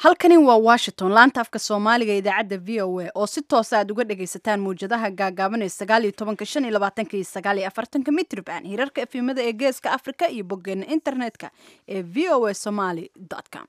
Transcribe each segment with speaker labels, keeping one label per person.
Speaker 1: halkani waa washington laanta afka soomaaliga idaacadda v o a oo si toosa aad uga dhagaysataan mawjadaha gaagaaban ee sagaal iyo tobanka shan iyo labaatanka iyo sagaal iyo afartanka mitrban hirarka efimada ee geeska afrika iyo boggeena internetka ee v o a somaly com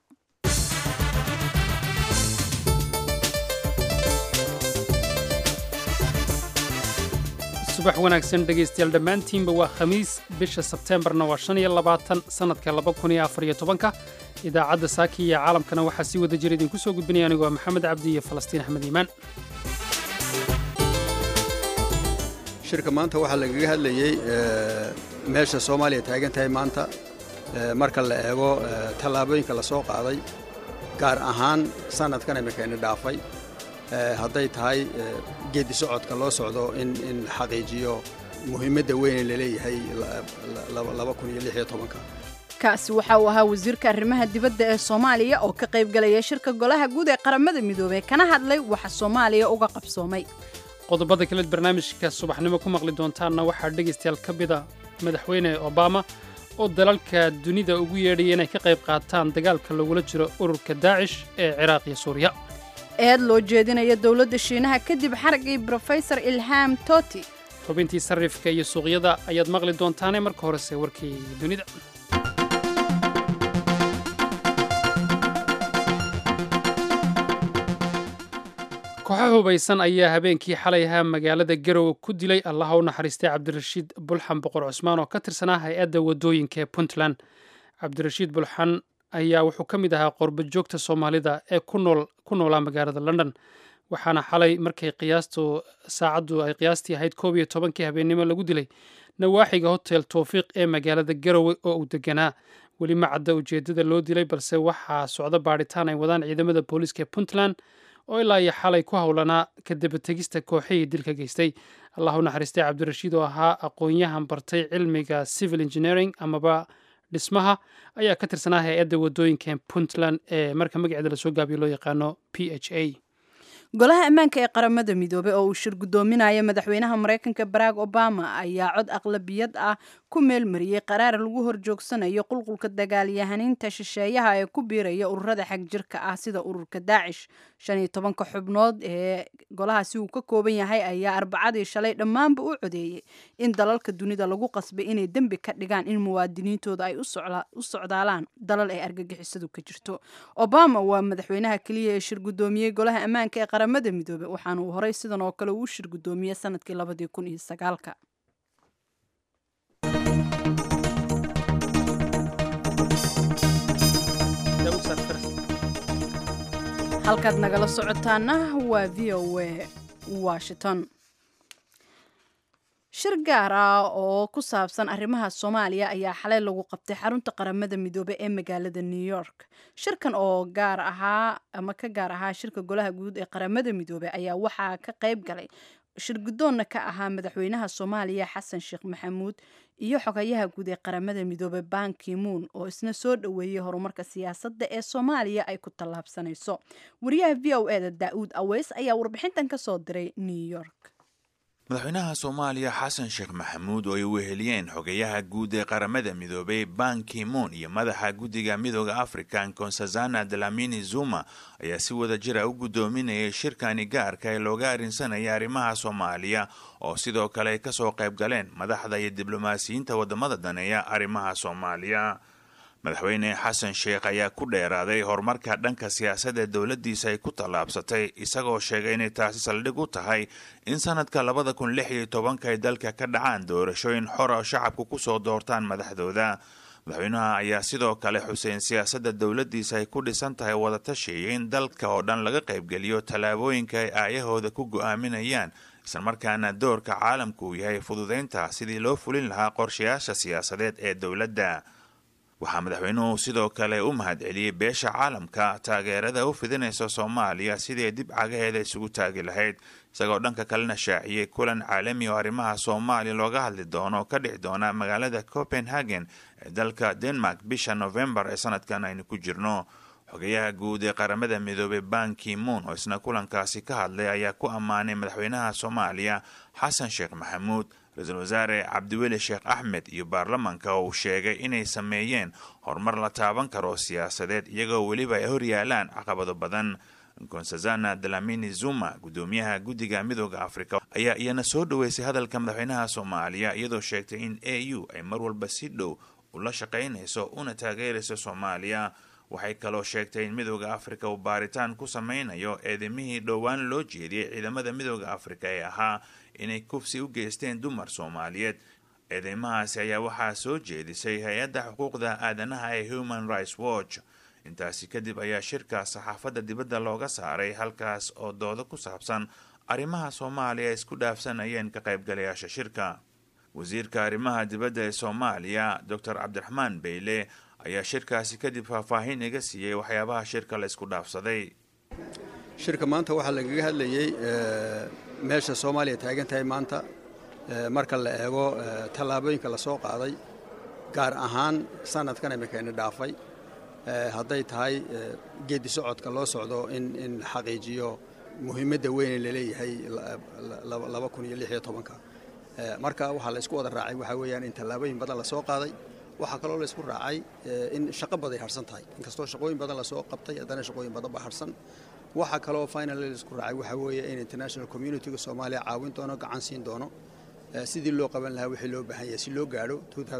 Speaker 2: subax wanaagsan dhegaystayaal dhammaantiinba waa khamiis bisha sebteembarna waa shan iyo labaatan sannadka laba kun iyo afar iyo tobanka idaacadda saaki iyo caalamkana waxaa si wada jira idinku soo gudbinaya anigu waa maxamed cabdi iyo falastiin axmed iimaan
Speaker 3: shirka maanta waxaa lagaga hadlayey meesha soomaaliya taagan tahay maanta marka la eego tallaabooyinka la soo qaaday gaar ahaan sannadkan imikaini dhaafay hadday tahay geedi socodka loo socdo in in la xaqiijiyo muhiimadda weyne laleeyahay
Speaker 1: kaasi waxa uu ahaa wasiirka arrimaha dibadda ee soomaaliya oo ka qayb galaya shirka golaha guud ee qaramada midoobey kana hadlay waxa soomaaliya uga qabsoomay
Speaker 2: qodobada kaleed barnaamijka subaxnimo ku maqli doontaanna waxaa dhegaystayaal ka mida madaxweyne obama oo dalalka dunida ugu yeedhaya inay ka qayb qaataan dagaalka lagula jiro ururka daacish ee ciraaq iyo suuriya
Speaker 1: eed loo jeedinaya dowladda shiinaha kadib xaragii brofesor ilham toti
Speaker 2: xubintii sarrifka iyo suuqyada ayaad maqli doontaane marka horese warkii dunida kooxo hubaysan ayaa habeenkii xalay ahaa magaalada garowe ku dilay allaha u naxariistay cabdirashiid bulxan boqor cusmaan oo ka tirsanaa hay-adda waddooyinka ee puntland cabdirashiid bulxan ayaa wuxuu ka mid ahaa qorba joogta soomaalida ee ku noolaa magaalada london waxaana xalay markay qiyaastu saacaddu ay qiyaastii ahayd koob iyo tobankii habeennimo lagu dilay nawaaxiga hotel towfiiq ee magaalada garowe oo uu deganaa weli ma cadda ujeeddada loo dilay balse waxaa socdo baadhitaan ay wadaan ciidamada booliiska ee puntland oo ilaa iyo xalay ku howlanaa ka dabategista kooxihii dilka geystay allah u naxariistay cabdirashiid oo ahaa aqoon-yahan bartay cilmiga civil engineering amaba dhismaha ayaa ka tirsanaa hay-adda waddooyinka puntland ee marka magaceeda lasoo gaabiyo loo yaqaano p h a
Speaker 1: golaha ammaanka ee qaramada midoobey oo uu shir guddoominaya madaxweynaha maraykanka barack obama ayaa cod aqlabiyad ah ku meelmariyey qaraar lagu horjoogsanayo qulqulka dagaalyahaniinta shisheeyaha ee ku biiraya ururada xagjirka ah sida ururka daacish shan iyo tobanka xubnood ee golahaasi uu ka kooban yahay ayaa arbacadii shalay dhammaanba u codeeyey in dalalka dunida lagu qasbay inay dembi ka dhigaan in muwaadiniintooda ay u socdaalaan dalal ay argagixisadu ka jirto obama waa madaxweynaha keliya ee shir guddoomiyey golaha ammaanka ee qaramada midoobey waxaana uu horey sidan oo kale uu shir guddoomiyey sanadkii labadii kun iyo sagaalka halkaad nagala socotaana waa v o a washington shir gaar ah oo ku saabsan arrimaha soomaaliya ayaa xalay lagu qabtay xarunta qaramada midoobey ee magaalada new york shirkan oo gaar ahaa ama ka gaar ahaa shirka golaha guud ee qaramada midoobey ayaa waxaa ka qayb galay shir guddoonna ka ahaa madaxweynaha soomaaliya xasan sheekh maxamuud iyo xogayaha guud ee qaramada midoobey ban kimuun oo isna soo dhoweeyey horumarka siyaasadda ee soomaaliya ay ku tallaabsanayso wariyaha v o e da daa'uud aweys ayaa warbixintan ka soo diray new york
Speaker 4: madaxweynaha soomaaliya xasan sheekh maxamuud oo ay weheliyeen xogayaha guud ee qaramada midoobey ban kimuun iyo madaxa guddiga midooda african konsazana dalamini zuma ayaa si wada jira u guddoominayay shirkani gaarka ee looga arrinsanaya arrimaha soomaaliya oo sidoo kale ay kasoo qayb galeen madaxda iyo diblomaasiyiinta wadamada daneeya arrimaha soomaaliya madaxweyne xasan sheekh ayaa ku dheeraaday horumarka dhanka siyaasadda dowladdiisa ay ku tallaabsatay isagoo sheegay inay taasi saldhig u tahay in sanadka labada kun lix iyo tobanka ay dalka ka dhacaan doorashooyin xor oo shacabku kusoo doortaan madaxdooda madaxweynaha ayaa sidoo kale xuseen siyaasadda dowladdiisa ay ku dhisan tahay wadatashiiyo in dalka oo dhan laga qaybgeliyo tallaabooyinka ay aayahooda ku go'aaminayaan islamarkaana doorka caalamku uu yahay fududaynta sidii loo fulin lahaa qorshayaasha siyaasadeed ee dowladda waxaa madaxweynuhu sidoo kale u mahadceliyey beesha caalamka taageerada u fidinaysa soomaaliya sidii dib cagaheeda isugu taagi lahayd isagoo dhanka kalena shaaciyey kulan caalami oo arrimaha soomaaliya looga hadli doono ka dhici doona magaalada copenhagen ee dalka denmark bisha novembar ee sanadkan aynu ku jirno xogayaha guud ee qaramada midoobey ban kimuun oo isna kulankaasi ka hadlay ayaa ku ammaanay madaxweynaha soomaaliya xasan sheekh maxamuud ra-iisul wasaare cabdiweli sheekh axmed iyo baarlamanka oo uu sheegay inay sameeyeen horumar la taaban karo siyaasadeed iyagoo weliba ay hor yaalaan caqabado badan nkonsazana dalamini zuma guddoomiyaha guddiga midooda afrika ayaa iyana soo dhoweysay hadalka madaxweynaha soomaaliya iyadoo sheegtay in a u ay mar walba si dhow ula shaqaynayso una taageerayso soomaaliya waxay kaloo sheegtay in midooda afrika uu baaritaan ku sameynayo eedamihii dhowaan loo jeediyey ciidamada midooda afrika ee ahaa inay kufsi u geysteen dumar soomaaliyeed eedeymahaasi ayaa waxaa soo jeedisay hay-adda xuquuqda aadanaha ee human rights watch intaasi kadib ayaa shirka saxaafadda dibadda looga saaray halkaas oo doodo ku saabsan arrimaha soomaaliya isku dhaafsanayeen ka qaybgalayaasha shirka wasiirka arrimaha dibadda ee soomaaliya doctor cabdiraxmaan beyle ayaa shirkaasi kadib faahfaahin iga siiyey waxyaabaha shirka la isku dhaafsaday
Speaker 3: shirka maanta waxaa lagaga hadlayey meesha soomaaliya taagan tahay maanta marka la eego tallaabooyinka la soo qaaday gaar ahaan sanadkan imikayna dhaafay hadday tahay geedi socodka loo socdo in in la xaqiijiyo muhiimadda weyne laleeyahay laba kun iyo lix iyo tobanka marka waxaa la isku wada raacay waxaa weeyaan in tallaabooyin badan lasoo qaaday waxaa kaloo la isku raacay in shaqo baday harsan tahay inkastoo shaqooyin badan lasoo qabtay haddana shaqooyin badan baa harsan waxaa kaloo final la isku raacay waxaa weeye in international communityga soomaaliya caawin doono gacan siin doono sidii loo qaban lahaa wixii loo baahan yahay si loo gaadho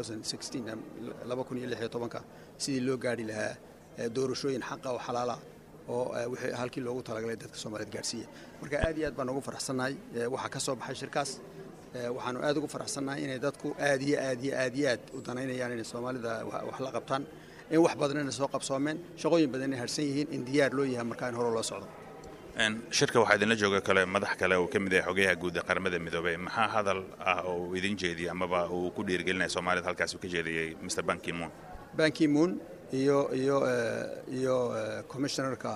Speaker 3: ka sidii loo gaadhi lahaa doorashooyin xaqa oo xalaala oo wixii halkii loogu talagalay dadka soomaaliyeed gaadhsiiya marka aad iyo aad baan ugu faraxsannahay waxaa ka soo baxay shirkaas waxaanu aad ugu faraxsannahay inay dadku aad iyo aad iyo aad iyo aad u danaynayaan inay soomaalida wax la qabtaan in wax badan inay soo qabsoomeen shaqooyin badan inay harsan yihiin in diyaar loo yahay markaa in hore loo socdo
Speaker 4: shirka waxaa idinla jooga kale madax kale uu ka mid yahay xogayaha guud ee qaramada midoobey maxaa hadal ah oo uu idin jeediyey amaba uu ku dhiirigelinaya soomaalida halkaas uu ka jeediyey mr bankimoon
Speaker 3: bankimoon iyo iyo iyo commissionerka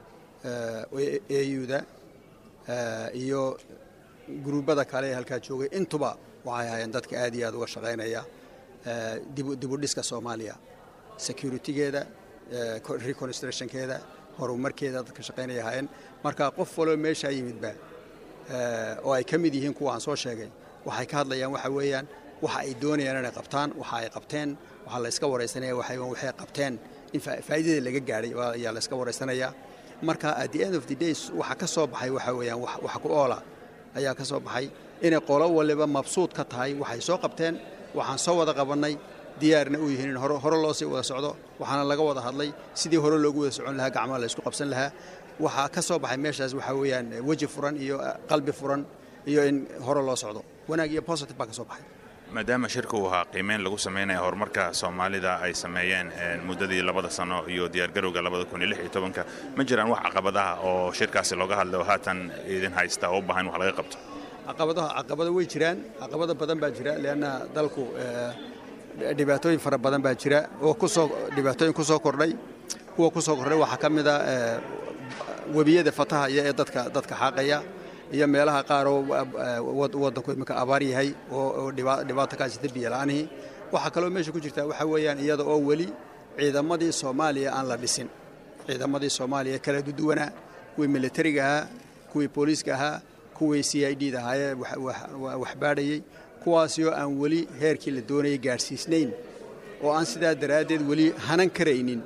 Speaker 3: auda iyo gruubada kale ee halkaa joogay intuba waxay ahaayeen dadka aad iyo aad uga shaqaynaya dibudhiska soomaaliya securitygeeda reconstructionkeeda horumarkeeda dadka shaqaynaya ahaayeen marka qof waloo meeshaa yimidba oo ay ka mid yihiin kuwa aan soo sheegay waxay ka hadlayaan waxa weeyaan waxa ay doonayaan inay qabtaan waxa ay qabteen waxaa la yska waraysanaya waxay waxay qabteen in faa'iidada laga gaadhay ayaa la yska waraysanayaa marka at the end of the days waxa ka soo baxay waxa weeyaan wax ku oola ayaa ka soo baxay inay qolo waliba mabsuud ka tahay waxay soo qabteen waxaan soo wada qabannay diyaarna u yihiin in hore loo sii wada socdo waxaana laga wada hadlay sidii hore loogu wada socon lahaa gacmaha la isku qabsan lahaa waxaa ka soo baxay meeshaas waxaa weeyaan weji furan iyo qalbi furan iyo in hore loo socdo wanaag iyo positive baa ka soo baxay
Speaker 4: maadaama shirka uu ahaa qiimeyn lagu sameynaya horumarka soomaalida ay sameeyeen muddadii labada sano iyo diyaargarowga labada kun iyo lix iyo tobanka ma jiraan wax caqabadaha oo shirkaasi looga hadlay oo haatan idin haysta oo u baahan wax laga qabto
Speaker 3: caqabadaha caqabado way jiraan caqabado badan baa jira leanna dalku dhibaatooyin fara badan baa jira oo kusoo dhibaatooyin ku soo kordhay kuwa ku soo kordhay waxaa ka mid a webiyada fataha iyo ee dadka dadka xaaqaya iyo meelaha qaar oo waddanku iminka abaar yahay oo dhibaato ka jirta biyola'aanihii waxaa kaloo meesha ku jirta waxaa weeyaan iyada oo weli ciidamadii soomaaliya aan la dhisin ciidamadii soomaaliya kala duduwanaa kuwii militariga ahaa kuwii booliiska ahaa kuwii c i d da ahaayee wax baadhayey kuwaasi oo aan weli heerkii la doonayay gaadhsiisnayn oo aan sidaa daraaddeed weli hanan karaynin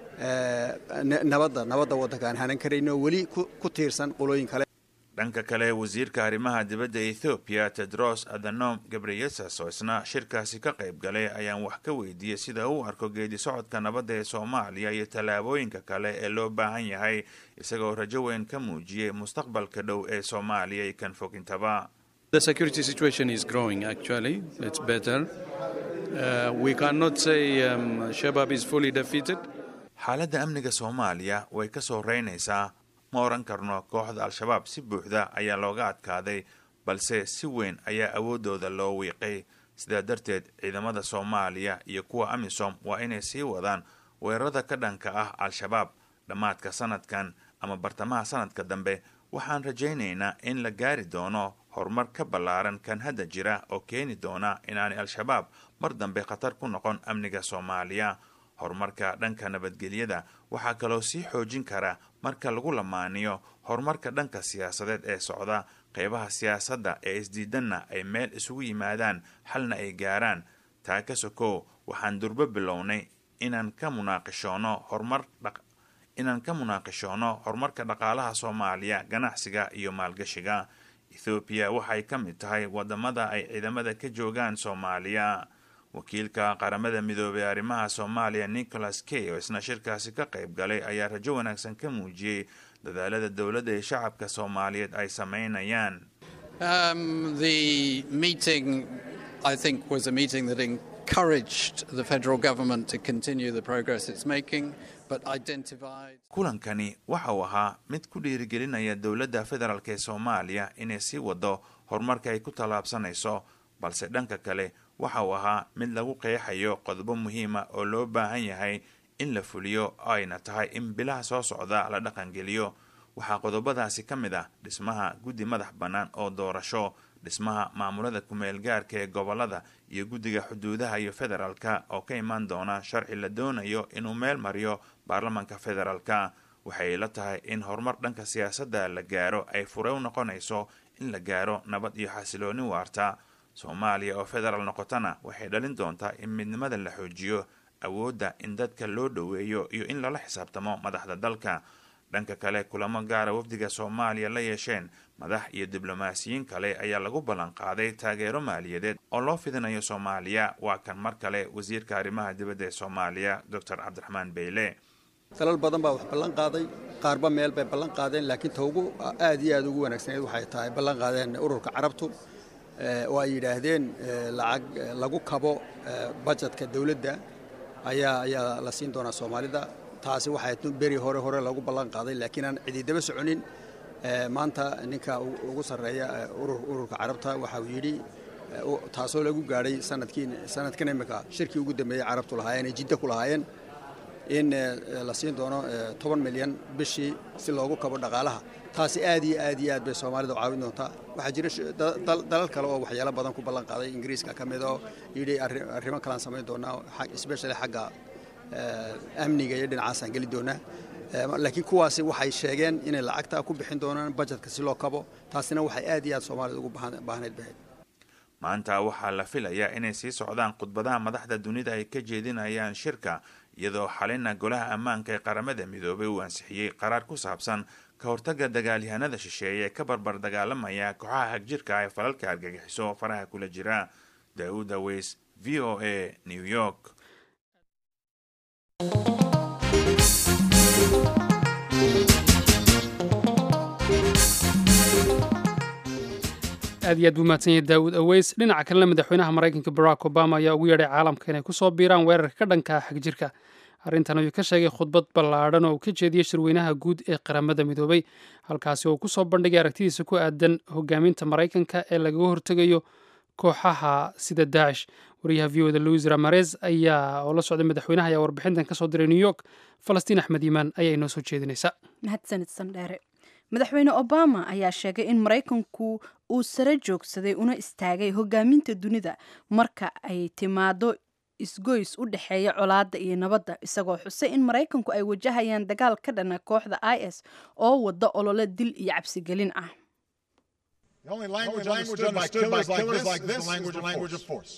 Speaker 3: nabadda nabadda waddanka aan hanan karaynin oo weli ku tiirsan qolooyin kale
Speaker 4: dhanka kale wasiirka arrimaha dibadda ethoobiya tedros adhanom gabriyesas oo isna shirkaasi ka qayb galay ayaan wax ka weydiiyey sida uu arko geedi socodka nabadda ee soomaaliya iyo tallaabooyinka kale ee loo baahan yahay isagoo rajo weyn ka muujiyey mustaqbalka dhow ee soomaaliya iyo kan fogintaba
Speaker 5: The security situation is growing, actually. It's better. Uh, we cannot say um, Shabab is fully defeated.
Speaker 4: xaaladda amniga soomaaliya way ka soo reynaysaa ma oran karno kooxda al-shabaab si buuxda ayaa looga adkaaday balse si weyn ayaa awooddooda loo wiiqay sidaa darteed ciidamada soomaaliya iyo kuwa amisom waa inay sii wadaan weerarada ka dhanka ah al-shabaab dhammaadka sanadkan ama bartamaha sanadka dambe waxaan rajaynaynaa in la gaari doono horumar ka ballaaran kan hadda jira oo keeni doona inaanay al-shabaab mar dambe khatar ku noqon amniga soomaaliya horumarka dhanka nabadgelyada waxaa kaloo sii xoojin kara marka lagu lamaaniyo horumarka dhanka siyaasadeed ee socda qeybaha siyaasadda ee isdiidanna ay meel isugu yimaadaan xalna ay gaaraan taa ka sokow waxaan durbo bilownay inaan ka munaaqishoono horumar inaan ka munaaqishoono horumarka dhaqaalaha soomaaliya ganacsiga iyo maalgashiga ethoobiya waxay ka mid tahay wadamada ay ciidamada ka joogaan soomaaliya wakiilka qaramada midoobey arrimaha soomaaliya nicholas kay oo isna shirkaasi ka qayb galay ayaa rajo wanaagsan ka muujiyey dadaalada dowladda ee shacabka soomaaliyeed ay sameynayaan kulankani waxa uu ahaa mid ku dhiirigelinaya dowladda federaalk ee soomaaliya inay sii wado horumarka ay ku tallaabsanayso balse dhanka kale waxa uu ahaa mid lagu qeexayo qodobo muhiima oo loo baahan yahay in la fuliyo oo ayna tahay in bilaha soo socda la dhaqangeliyo waxaa qodobadaasi ka mid ah dhismaha guddi madax bannaan oo doorasho dhismaha maamulada kumeel gaarka ee gobolada iyo guddiga xuduudaha iyo federaalka oo ka imaan doona sharci la doonayo inuu meel mariyo baarlamanka federaalka waxay la tahay in horumar dhanka siyaasadda la gaaro ay fure u noqonayso in la gaaro nabad iyo xasilooni waarta soomaaliya oo federaal noqotana waxay dhalin doontaa in midnimada la xoojiyo awoodda in dadka loo dhoweeyo iyo in lala xisaabtamo madaxda dalka dhanka kale kulamo gaara wafdiga soomaaliya la yeesheen madax iyo diblomaasiyiin kale ayaa lagu ballan qaaday taageero maaliyadeed oo loo fidinayo soomaaliya waa kan mar kale wasiirka arrimaha dibadda ee soomaaliya doctor cabdiraxmaan beyle
Speaker 3: dalal badan baa wax ballan qaaday qaarba meel bay ballan qaadeen laakiin ta ugu aad iyo aad ugu wanaagsaneed waxay tahay ballan qaadeen ururka carabtu oo ay yidhaahdeen lacag lagu kabo bajetka dowladda ayaa ayaa la siin doonaa soomaalida taasi waxay beri hore hore lagu ballan qaaday laakiin aan cididaba soconin maanta ninka ugu sarreeya ururka carabta waxa uu yidhi taasoo lagu gaadhay sanadkii sanadkan imika shirkii ugu dambeeyey carabtu lahaayeen ee jidda ku lahaayeen in la siin doono toban milyan bishii si loogu kabo dhaqaalaha taasi aad iyo aad iyo aad bay soomaalida u caawin doontaa waxaa jira dalal kale oo waxyaalo badan ku ballan qaaday ingiriiska ka mid oo yidhi arrimo kalaan samayn doonaa especially xagga amniga iyo dhinacaasaan geli doonaa laakiin kuwaasi waxay sheegeen inay lacagta ku bixin doonaan bajetka si loo kabo taasina waxay aad iyo aad soomaalida ugu baahnayd bahayd
Speaker 4: maanta waxaa la filayaa inay sii socdaan khudbadaha madaxda dunida ay ka jeedinayaan shirka iyadoo xalina golaha ammaanka ee qaramada midoobay uu ansixiyey qaraar ku saabsan ka hortagga dagaalyahanada shisheeye ee ka barbar dagaalamaya kooxaha hagjirka ee falalka argagixiso faraha kula jira daauud aweys v o a new york
Speaker 2: aad iyo aad buu mahadsan yahay daawud aweys dhinaca kalena madaxweynaha maraykanka barack obama ayaa ugu yeedhay caalamka inay kusoo biiraan weerarka ka dhanka ah xagjirka arrintan ayuu ka sheegay khudbad ballaadhan oo uu ka jeediyey shirweynaha guud ee qaramada midoobay halkaasi oo kusoo bandhigay aragtidiisa ku aadan hogaaminta maraykanka ee lagaga hortegayo kooxaha sida daacish wariyaha v oda louis ramarez ayaa oo la socday madaxweynaha ayaa warbixintan kasoo diray new york falastiin axmed iimaan ayaa inoo soo jeedinaysa
Speaker 1: mahadsanid sandheere madaxweyne obama ayaa sheegay in maraykanku uu sare joogsaday una istaagay hogaaminta dunida marka ay timaado isgoys u dhexeeya colaadda iyo nabadda isagoo xusay in maraykanku ay wajahayaan dagaal ka dhana kooxda i s oo wada olole dil iyo cabsigelin ah
Speaker 6: The only language understood by killers like this is the language of force.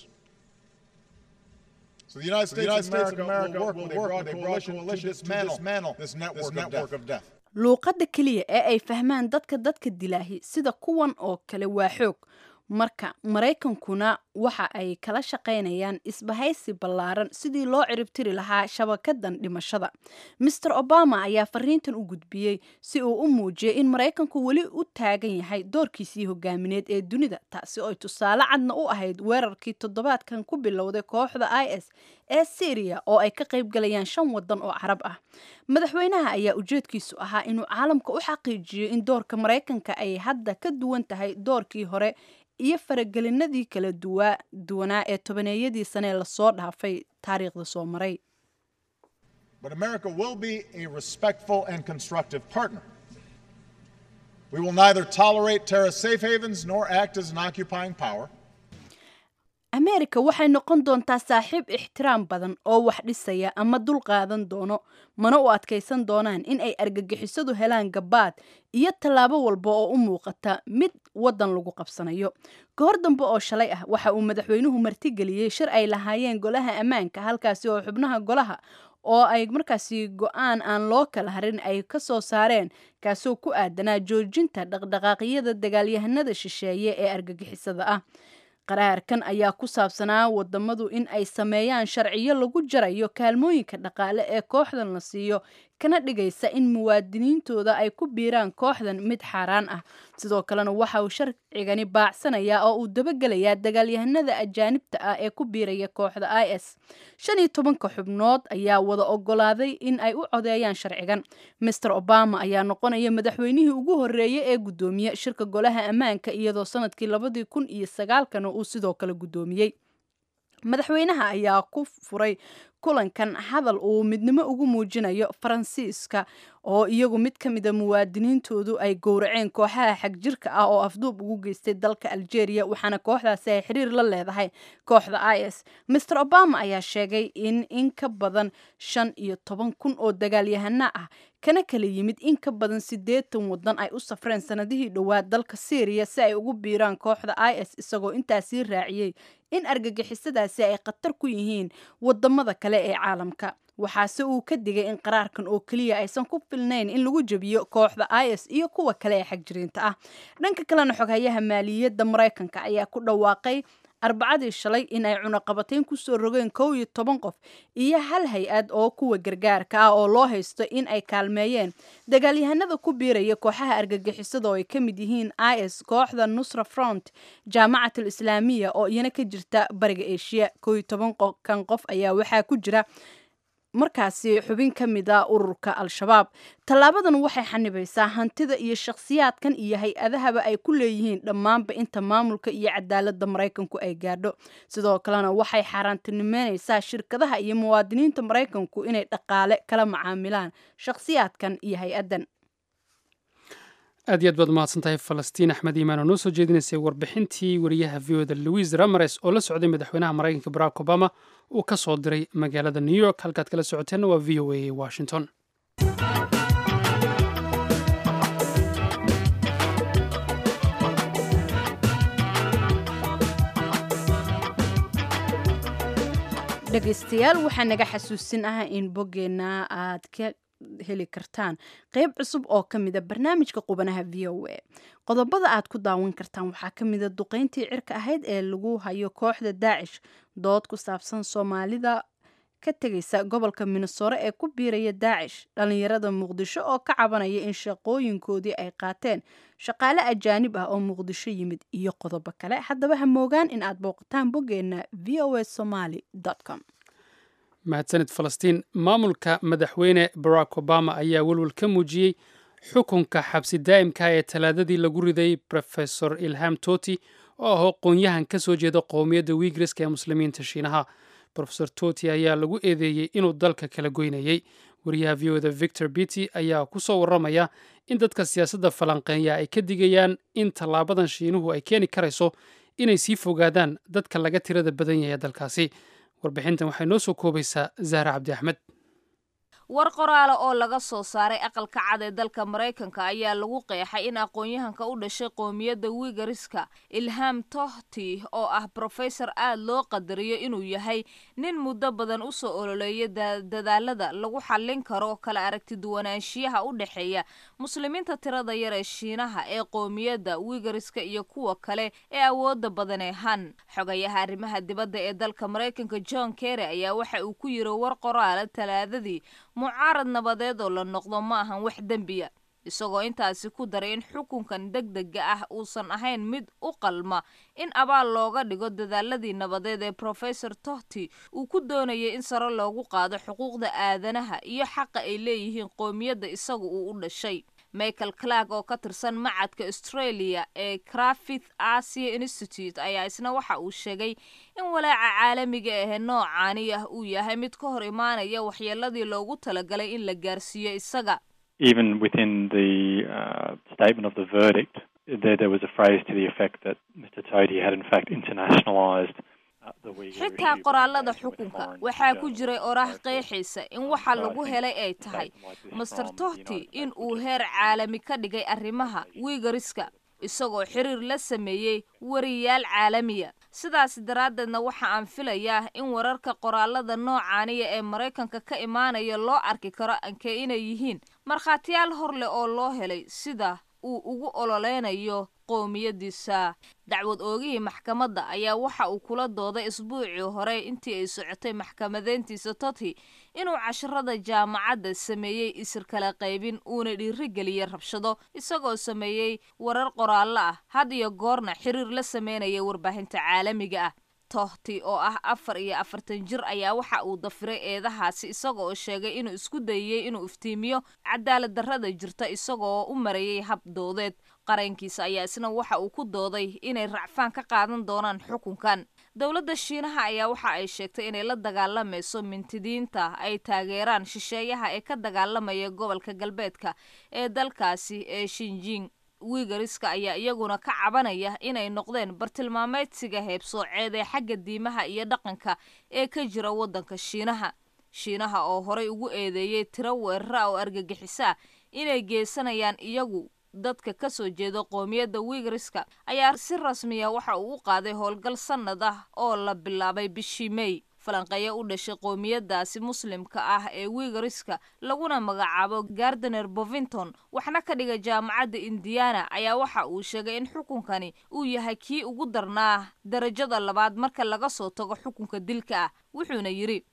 Speaker 6: So the United States of America will work with a broad coalition to dismantle this network of death.
Speaker 1: luuqadda keliya ee ay fahmaan dadka dadka dilaahi sida kuwan oo kale waa xoog marka maraykankuna waxa ay kala shaqaynayaan isbahaysi ballaaran sidii loo ciribtiri lahaa shabakadan dhimashada master obama ayaa fariintan u gudbiyey si uu u muujiyay in maraykanku weli u taagan yahay doorkiisii hogaamineed ee dunida taasi oo ay tusaale cadna u ahayd weerarkii toddobaadkan ku bilowday kooxda i s ee syriya oo ay ka qaybgalayaan shan wadan oo carab ah madaxweynaha ayaa ujeedkiisu ahaa inuu caalamka u xaqiijiyo in doorka maraykanka ay hadda ka duwan tahay doorkii hore iyo faragelinadii kala duwa duwanaa ee tobaneeyadii sanee lasoo dhaafay taariikhda soo maray
Speaker 6: But America will be a respectful and constructive partner. We will neither tolerate terrorist safe havens nor act as an occupying power.
Speaker 1: ameerika waxay noqon doontaa saaxiib ixtiraam badan oo wax dhisaya ama dul qaadan doono mana u adkaysan doonaan in ay argagixisadu helaan gabaad iyo tallaabo walba oo u muuqata mid waddan lagu qabsanayo kahor dambe oo shalay ah waxa uu madaxweynuhu martigeliyey shir ay lahaayeen golaha ammaanka halkaasi oo xubnaha golaha oo ay markaasi go-aan aan loo kala harin ay ka soo saareen kaasoo ku aadanaa joojinta dhaqdhaqaaqyada dagaalyahanada shisheeye ee argagixisada ah qaraarkan ayaa ku saabsanaa wadamadu in ay sameeyaan sharciyo lagu jarayo kaalmooyinka dhaqaale ee kooxdan la siiyo kana dhigaysa in muwaadiniintooda ay ku biiraan kooxdan mid xaaraan ah sidoo kalena waxa uu sharcigani baacsanayaa oo uu dabagelayaa dagaalyahanada ajaanibta ah ee ku biiraya kooxda i s shan iyo tobanka xubnood ayaa wada ogolaaday in ay u codeeyaan sharcigan master obama ayaa noqonaya madaxweynihii ugu horeeyey ee guddoomiye shirka golaha ammaanka iyadoo sanadkii labadii kun iyo sagaalkana uu sidoo kale guddoomiyey madaxweynaha ayaa ku furay kulankan hadal uu midnimo ugu muujinayo faransiiska oo iyagu mid ka mida muwaadiniintoodu ay gowraceen kooxaha xagjirka ah oo afduub ugu geystay dalka algeria waxaana kooxdaasi ay xiriir la leedahay kooxda i s master obama ayaa sheegay in in ka badan shan iyo toban kun oo dagaalyahana ah kana kala yimid in ka badan siddeetan waddan ay u safreen sanadihii dhowaad dalka syriya si ay ugu biiraan kooxda i s isagoo intaasii raaciyey in argagixisadaasi ay khatar ku yihiin wadamada kale ee caalamka waxaase uu ka digay in qaraarkan oo keliya aysan ku filnayn in lagu jebiyo kooxda i s iyo kuwa kale ee xagjiriinta ah dhanka kalena xoghayaha maaliyadda maraykanka ayaa ku dhawaaqay arbacadii shalay in ay cunaqabatayn kusoo rogeen kow iyo toban qof iyo hal hay-ad oo kuwa gargaarka ah oo loo haysto in ay kaalmeeyeen dagaalyahanada ku biiraya kooxaha argagixisada oo ay ka mid yihiin i s kooxda nusra front jaamacatul islaamiya oo iyana ka jirta bariga eshiya kow iyo toban kan qof ayaa waxaa ku jira markaasi xubin ka mid a ururka al-shabaab tallaabadan waxay xanibaysaa hantida iyo shakhsiyaadkan iyo hay-adahaba ay ku leeyihiin dhammaanba inta maamulka iyo cadaaladda maraykanku ay gaadho sidoo kalena waxay xaaraantinimeynaysaa shirkadaha iyo muwaadiniinta maraykanku inay dhaqaale kala macaamilaan shakhsiyaadkan iyo hay-addan
Speaker 2: aad iyo aad baad umahadsan tahay falastiin axmed iimaan oo noo soo jeedinaysay warbixintii wariyaha v o da louis rameres oo la socday madaxweynaha maraykanka barack obama uu ka soo diray magaalada new york halkaad kala socoteenna waa v o a washington
Speaker 1: dhegaystayaal waxaa naga xasuusin ah in boggeenna aad ka heli kartaan qeyb cusub oo ka mida barnaamijka qubanaha v o a qodobada aad ku daawan kartaan waxaa ka mida duqeyntii cirka ahayd ee lagu hayo kooxda daacish dood ku saabsan soomaalida ka tegaysa gobolka minnesore ee ku biiraya daacish dhallinyarada muqdisho oo ka cabanaya in shaqooyinkoodii ay qaateen shaqaale ajaanib ah oo muqdisho yimid iyo qodobo kale haddaba ha moogaan in aad booqataan boggeenna v o a somaly com
Speaker 2: mahadsanid falastiin maamulka madaxweyne barack obama ayaa welwel ka muujiyey xukunka xabsi daa'imka ee talaadadii lagu riday rofesor ilham toti oo ah aqoon-yahan ka soo jeeda qowmiyadda wiigriska ee muslimiinta shiinaha rofesor toti ayaa lagu eedeeyey inuu dalka kala goynayey wariyaha v oda victor bity ayaa ku soo warramaya in dadka siyaasadda falanqeeya ay ka digayaan in tallaabadan shiinuhu ay keeni karayso inay sii fogaadaan dadka laga tirada badan yahay dalkaasi warbixintan waxay noo soo koobaysaa zahra cabdi axmed
Speaker 7: war qoraale oo laga soo saaray aqalka cad ee dalka maraykanka ayaa lagu qeexay in aqoon-yahanka u dhashay qoomiyadda wigariska ilham tohti oo ah brofesor aad loo qadariyo inuu yahay nin muddo badan u soo ololeeya dadaalada lagu xallin karo kala aragti duwanaanshiyaha u dhexeeya muslimiinta tirada yar ee shiinaha ee qoomiyadda wigariska iyo kuwa kale ee awooda badan ee han xogayaha arrimaha dibadda ee dalka maraykanka john kerry ayaa waxa uu ku yiri war qoraale talaadadii mucaarad nabadeed oo la noqdo ma ahan wax dembiya isagoo intaasi ku daray in xukunkan deg dega ah uusan ahayn mid u qalma in abaal looga dhigo dadaaladii nabadeed ee profesor tohti uu ku doonayay in sare loogu qaado xuquuqda aadanaha iyo xaqa ay leeyihiin qoomiyadda isagu uu u dhashay michael clark oo ka tirsan macadka australia ee crafith asia institute ayaa isna waxa uu sheegay in walaaca caalamiga ahe noocaani ah uu yahay mid ka hor imaanaya waxyeeladii loogu talagalay in la gaarsiiyo isaga
Speaker 8: even within the uh, statement of the verdict, there, there was a phrase to the effect that Mr. Toti had in fact internationalised
Speaker 7: xitaa qoraalada xukunka waxaa ku jiray oraah qeexaysa in waxa lagu helay ay tahay master tohti in uu heer caalami ka dhigay arrimaha wiigariska isagoo xiriir la sameeyey wariyaal caalamiya sidaas daraaddeedna waxa aan filayaa in wararka qoraalada noocaaniya ee maraykanka ka imaanaya loo arki karo ankee inay yihiin markhaatiyaal hor leh oo loo helay sida uu ugu ololeynayo qowmiyadiisa dacwad oogihii maxkamadda ayaa waxa uu kula dooday isbuucii hore intii ay socotay maxkamadeyntiisa toti inuu casharada jaamacadda sameeyey isir kala qaybin uuna dhiirigeliyey rabshado isagoo sameeyey warar qoraallo ah had iyo goorna xiriir la sameynaya warbaahinta caalamiga ah tohti oo ah afar iyo afartan jir ayaa waxa uu dafiray eedahaasi isaga oo sheegay inuu isku dayey inuu iftiimiyo cadaalad darrada jirta isagaoo u marayay hab doodeed qarankiisa ayaa isna waxa uu ku dooday inay racfaan ka qaadan doonaan xukunkan dowladda shiinaha ayaa waxa ay sheegtay inay la dagaalamayso mintidiinta ay taageeraan shisheeyaha ee ka dagaalamaya gobolka galbeedka ee dalkaasi ee shinjing wiigariska ayaa iyaguna ka cabanaya inay noqdeen bartilmaameedsiga heebsooceed ee xagga diimaha iyo dhaqanka ee ka jira waddanka shiinaha shiinaha oo horay ugu eedeeyey tiro weerara oo argagixisa inay geysanayaan iyagu dadka ka soo jeeda qoomiyadda wiigariska ayaa si rasmiya waxa uu u qaaday howlgal sannad ah oo la bilaabay bishii mey falanqeeyo u dhashay qoomiyadaasi muslimka ah ee wiigariska laguna magacaabo gardener bovington waxna ka dhiga jaamacadda indiana ayaa waxa uu sheegay in xukunkani uu yahay kii ugu darnaa darajada labaad marka laga soo tago xukunka dilka ah wuxuuna yidhi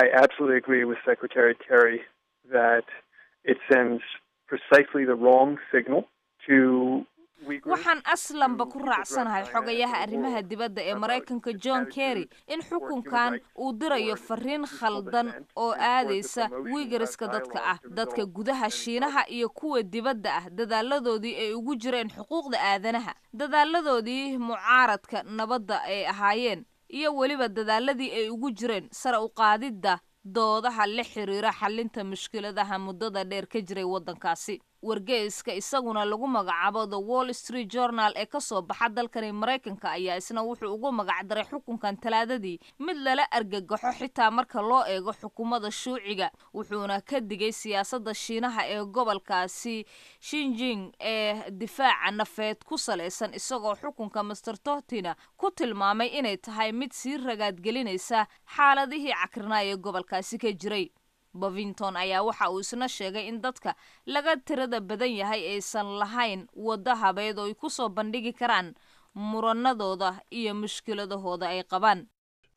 Speaker 7: waxaan aslanba ku raacsanahay xogayaha arrimaha dibadda ee maraykanka john kerry in xukunkan uu dirayo fariin khaldan oo aadaysa wiigariska dadka ah dadka gudaha shiinaha iyo kuwa dibadda ah dadaaladoodii ay ugu jireen xuquuqda aadanaha dadaaladoodii mucaaradka nabadda ay ahaayeen iyo weliba dadaaladii ay ugu jireen sare u qaadidda doodaha la xiriira xalinta mushkiladaha muddada dheer ka jiray waddankaasi wargeyska isaguna lagu magacaabo the wall street journal ee ka soo baxa dalkani maraykanka ayaa isna wuxuu ugu magacdaray xukunkan talaadadii mid lala argagaxo xitaa marka loo eego xukuumadda shuuciga wuxuuna ka digay siyaasadda shiinaha ee gobolkaasi shinjing ee difaaca nafeed ku salaysan isagoo xukunka master tohtina ku tilmaamay inay tahay mid sii ragaadgelinaysa xaaladihii cakrinaa ee gobolkaasi ka jiray bovington ayaa waxa uu isna sheegay in dadka laga tirada badan yahay aysan lahayn waddo habeed oo ay ku soo bandhigi karaan muranadooda iyo mushkiladahooda ay qabaan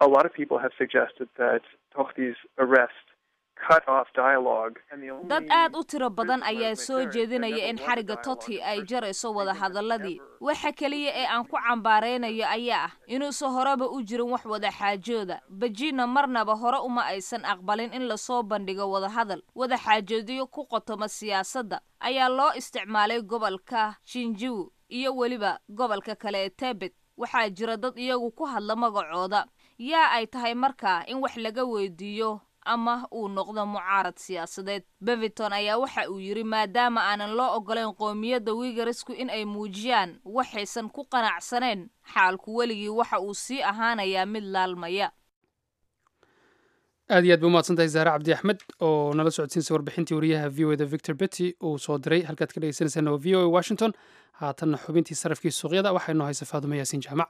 Speaker 7: dad aad u tiro badan ayaa soo jeedinaya in xariga toti ay jarayso wadahadaladii waxa keliya ee aan ku cambaaraynayo ayaa ah inuusan horeba u jirin wax wada xaajooda bejina marnaba hore uma aysan aqbalin in lasoo bandhigo wadahadal wada xaajoodyo ku qotoma siyaasadda ayaa loo isticmaalay gobolka shinjiw iyo weliba gobolka kale ee tebet waxaa jira dad iyagu ku hadla magacooda yaa ay tahay markaa in wax laga weydiiyo ama uu noqdo mucaarad siyaasadeed bevington ayaa waxa uu yidhi maadaama aanan loo ogolayn qoomiyadda wigarisku in ay muujiyaan waxaysan ku qanacsanayn xaalku weligii waxa uu sii ahaanayaa mid laalmaya
Speaker 2: aad iyo aad ba umahadsantahay zahre cabdi axmed oo nala socodsiinsa warbixintii wariyaha v o da victor betty uu soo diray halkaad ka dhegeysaneysaan waa v o a washington haatanna xubintii sarafkii suuqyada waxaa inoo haysa faadumo yaasiin jaamac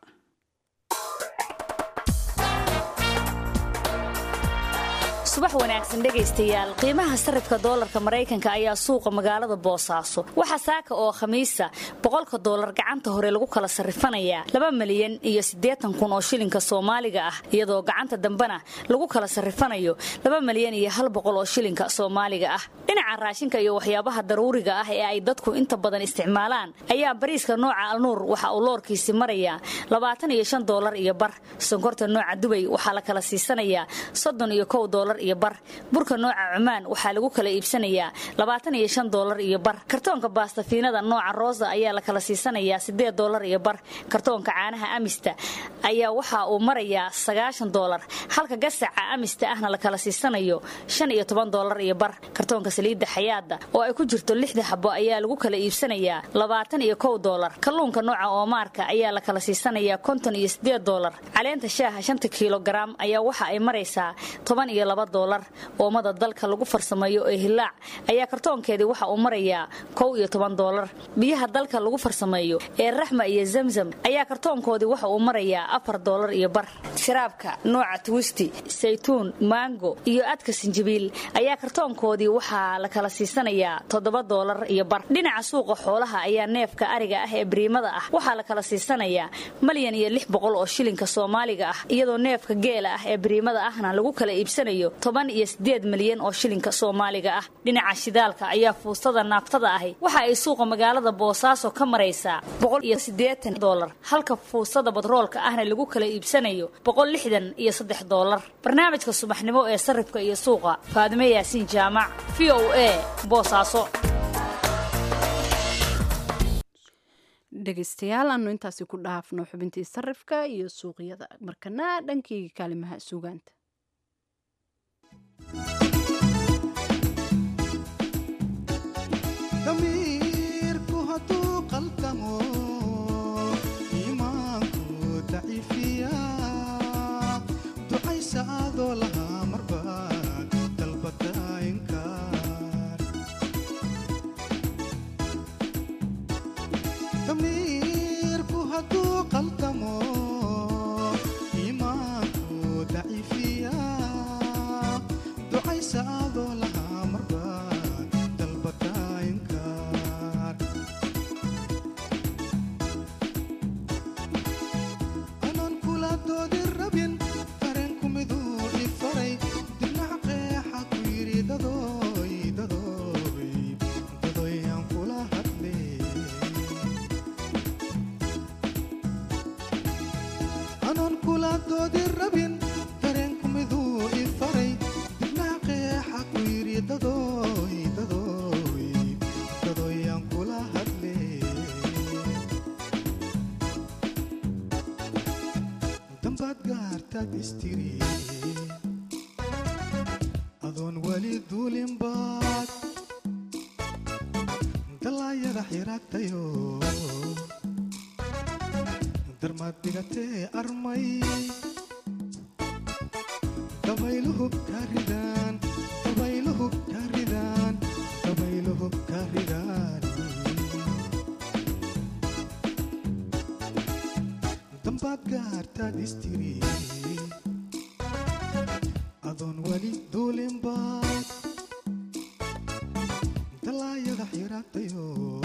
Speaker 9: subax wanaagsan dhegaystayaal qiimaha sarifka doolarka maraykanka ayaa suuqa magaalada boosaaso waxaa saaka oo khamiisa boqolka doolar gacanta hore lagu kala sarrifanayaa laba milyan iyo siddeetan kun oo shilinka soomaaliga ah iyadoo gacanta dambena lagu kala sarrifanayo laba milyan iyo hal boqol oo shilinka soomaaliga ah dhinaca raashinka iyo waxyaabaha daruuriga ah ee ay dadku inta badan isticmaalaan ayaa bariiska nooca alnuur waxa uu loorkiisi marayaa labaatan iyo shan doolar iyo bar sonkorta nooca dubay waxaa la kala siisanayaa soddon iyo kow doolar iyo iyo bar burka nooca cumaan waxaa lagu kala iibsanayaa labaatan iyo shan doolar iyo bar kartoonka baastafiinada nooca roosa ayaa la kala siisanayaa siddeed doolar iyo bar kartoonka caanaha amista ayaa waxa uu marayaa sagaashan doolar halka gasaca amista ahna la kala siisanayo shan iyo toban doolar iyo bar kartoonka saliidda xayaada oo ay ku jirto lixda xabo ayaa lagu kala iibsanayaa labaatan iyo kow doolar kalluunka nooca oomaarka ayaa la kala siisanayaa konton iyo siddeed doolar caleenta shaaha shanta kilogaram ayaa waxa ay maraysaa toban iyo laba doolar oomada dalka lagu farsameeyo ee hilaac ayaa kartoonkeedii waxa uu marayaa kow iyo toban doolar biyaha dalka lagu farsameeyo ee raxma iyo zamzam ayaa kartoonkoodii waxa uu marayaa afar doolar iyo bar sharaabka nooca twisti saytuun maango iyo adka sinjibiil ayaa kartoonkoodii waxaa la kala siisanayaa toddoba doolar iyo bar dhinaca suuqa xoolaha ayaa neefka ariga ah ee bariimada ah waxaa la kala siisanayaa malyan iyo lix boqol oo shilinka soomaaliga ah iyadoo neefka geela ah ee bariimada ahna lagu kala iibsanayo toban iyo siddeed milyan oo shilinka soomaaliga ah dhinaca shidaalka ayaa fuustada naaftada ahi waxa ay suuqa magaalada boosaaso ka maraysaa boqol iyo siddeetan doolar halka fuustada badroolka ahna lagu kala iibsanayo boqol lixdan iyo saddex doolar barnaamijka subaxnimo ee sarrifka iyo suuqa faadime yaasiin jaamac v o a boosaaso
Speaker 1: dhegaystayaal aanu intaasi ku dhaafno xubintii sarifka iyo suuqyada markana dhankii kaalimaha suugaanta
Speaker 10: damiirku hadduu qaldamo iimaanku daciifiya ducaysa adoo lahaa marbaad dalbada inkaar damiirku hadduu qaldamo iimaanku daciifiya ducaysa adoo lahaa marbaad dalbada inkaar anaan kula doodi rabin dareenku miduu i faray dibnac qeexa ku yidhi dadoy dadoy dadoy aan kula hadle anaan kula doodi rabin dareenku miduu i faray dibnac qeexa ku yidhi dadoy dadoy dadoy aan kula hadle dambaad gaartaad istiri adoon weli duulinbaad dalaayada xiraagtayo darmaad dhigatee armay dabayluhu ka ridaan dabayluhu ka ridaan dabayluhu ka ridaan dambaad gaartaad istiri adoon weli duulinbaad dalaayada xiraagtayo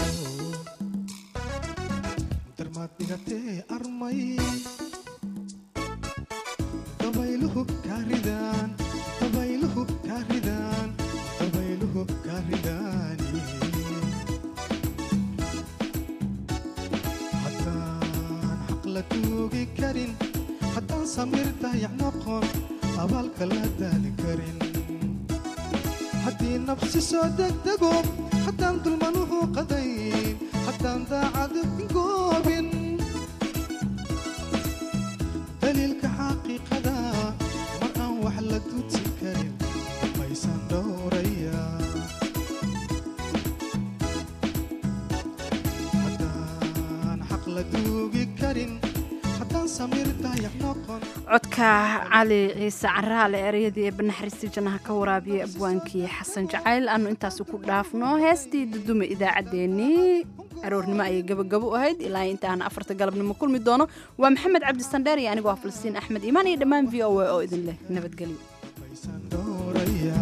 Speaker 10: darmaad dhigatee armay dabayluhu ka ridaan dabayluhu ka ridaan dabayluhu ka ridaan haddaan xaq la tuugi karin haddaan samir dayac noqon abaalka la daali karin haddii nafsi soo degdego haddaan dulmanuhu qadayn haddaan daacad goobin daliilka xaqiiqada mar aan wax la duudsi karin maysan dhowraya haddaan xaq la duugi karin haddaan samir dayac noqon
Speaker 1: codka cali ciise caraale ereyadii ee banaxariistii jannaha ka waraabiyey abwaankii xasan jacayl aanu intaasi ku dhaafno heestii dudume idaacaddeenii aroornimo ayay gabagabo u ahayd ilaa intaana afarta galabnimo kulmi doono waa maxamed cabdi sandheer iyo anigoo ah falastiin axmed iimaan iyo dhammaan v o a oo idin leh nabadgelyo
Speaker 10: dhowraya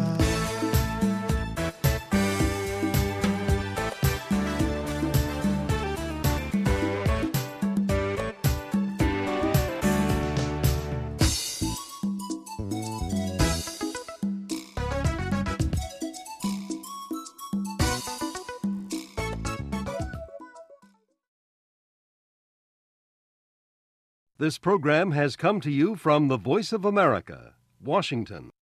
Speaker 11: This program has come to you from the Voice of America, Washington.